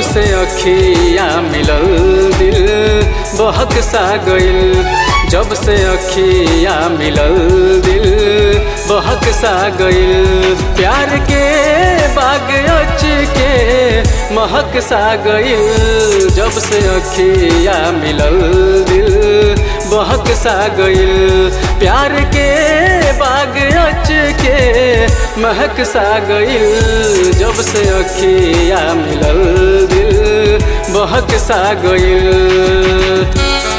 से अखिया मिलल दिल बहक सा गइल जब से अखिया मिलल दिल बहक सा गइल प्यार के बाग अच के महक सा गइल जब से अखिया मिलल दिल बहक सा गइल प्यार के बाग अच के महक सा गइल जब से अखिया मिलल दिल बहक सा गइल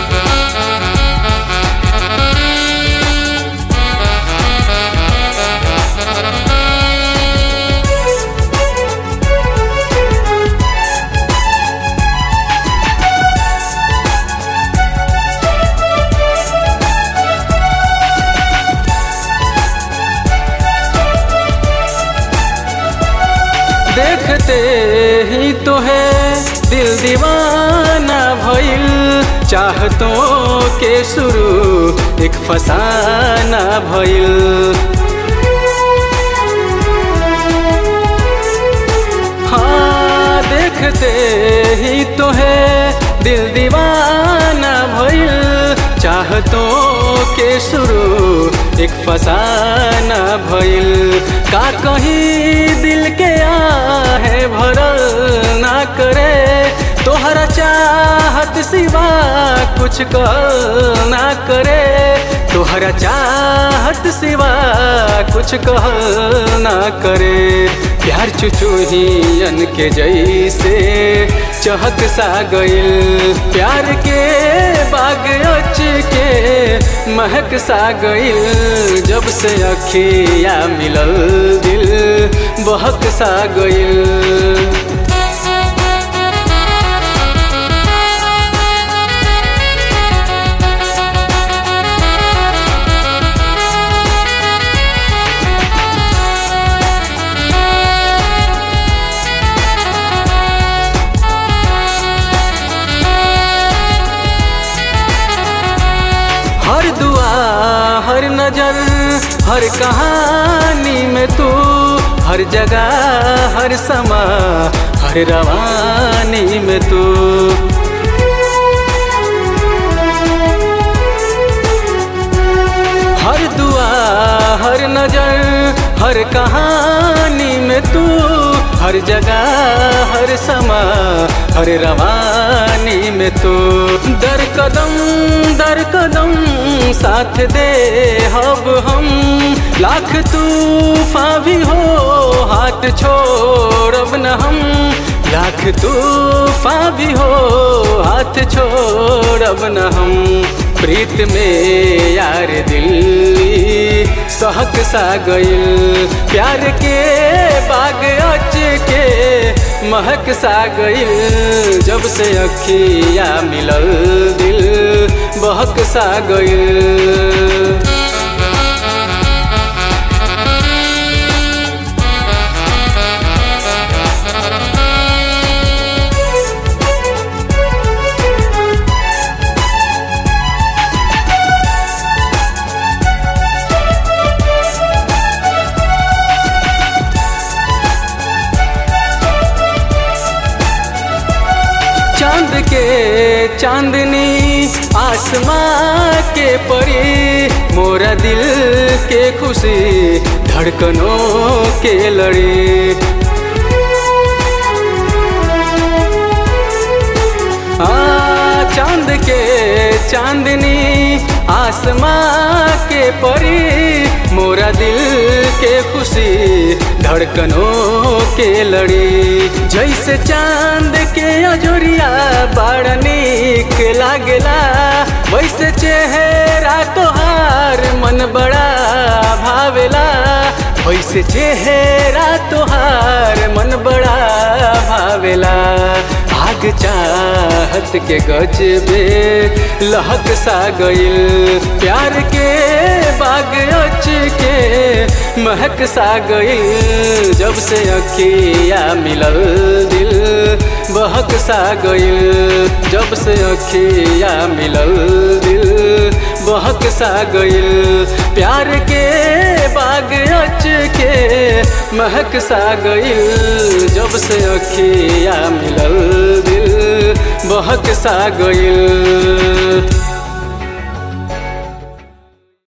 देखते ही तो है दिल दीवाना भइल चाहतों के शुरू एक फसाना भइल हाँ देखते ही तो है दिल दीवाना भइल चाहतों के शुरू एक फसाना भइल का कहीं दिल के आहे भरल ना करे तोहरा चाहत सिवा कुछ कह ना करे तोहरा चाहत सिवा कुछ कह ना करे प्यार चुचुहियन के जैसे चहक सा गइल प्यार के बाग अच के महक सा गइल जब से अखिया मिलल दिल बहक सा गइल हर दुआ हर नजर हर कहानी में तू हर जगह हर समा हर रवानी में तू हर दुआ हर नजर हर कहानी में तू हर जगह हर समा हर रवानी में तू दर कदम दर कदम साथ दे हब हम लाख तूफा भी हो हाथ छोड़ब न हम लाख तूफा भी हो हाथ छोड़ब न हम प्रीत में यार दिल सहक सा गइल प्यार के बाग अच के महक सा गइल जब से अखिया मिलल दिल बहक सा गइल चांद के चांदनी आसमां के परी मोरा दिल के खुशी धड़कनों के लड़ी आ चांद के चांदनी आसमां के परी मोरा दिल के खुशी धड़कनों के लड़ी जैसे चांद के अजोरिया बड़ा निक लागेला वैसे चेहरा तोहार मन बड़ा भावेला वैसे चेहरा तोहार मन बड़ा भावेला आग चाहत के गजबे लहक सा गइल प्यार के बाग अच के महक सा गइल जब से अखिया मिलल दिल बहक सा गइल जब से अखिया मिलल दिल बहक सा गइल प्यार के बाग अच के महक सा गइल जब से अखिया मिलल दिल बहक सा गइल